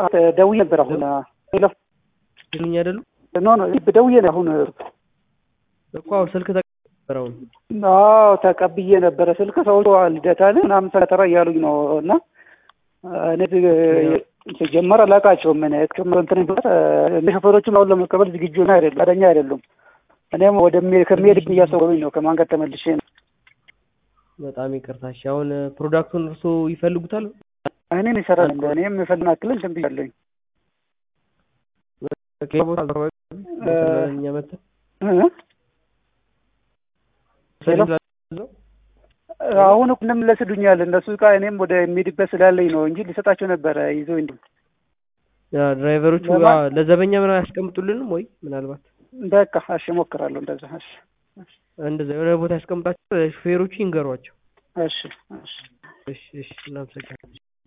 ደውዬ ነበር አሁን ሄሎ ልኝ አይደሉ ኖ ኖ ደውዬ ነው አሁን እኮ አሁን ስልክ ተቀበረ አሁን አዎ ተቀብዬ ነበረ ስልክ ሰው ልደታ ነህ ምናምን ሰተራ እያሉኝ ነው እና እኔ ሲጀመር አላውቃቸውም እኔ እንትን እንደ ሾፌሮቹም አሁን ለመቀበል ዝግጁ ና አይደለም ፈቃደኛ አይደሉም እኔም ወደ ከሚሄድ እያሰቡኝ ነው ከማን ጋር ተመልሼ ነው በጣም ይቅርታ እሺ አሁን ፕሮዳክቱን እርሶ ይፈልጉታል እኔም ይሰራል እኔም የፈልን አክል እንትን ብያለሁኝ ቦታ እኛ መተን አሁን ምንም ለስዱኛል እነሱ እቃ እኔም ወደ የሚሄድበት ስላለኝ ነው እንጂ ሊሰጣቸው ነበረ ይዞ እንዲ ድራይቨሮቹ ለዘበኛ ምናምን ያስቀምጡልንም ወይ ምናልባት በቃ እሺ እሞክራለሁ እንደዛ እሺ እንደዛ የሆነ ቦታ ያስቀምጣቸው ሹፌሮቹ ይንገሯቸው እሺ እሺ እሺ እሺ እናመሰግናለን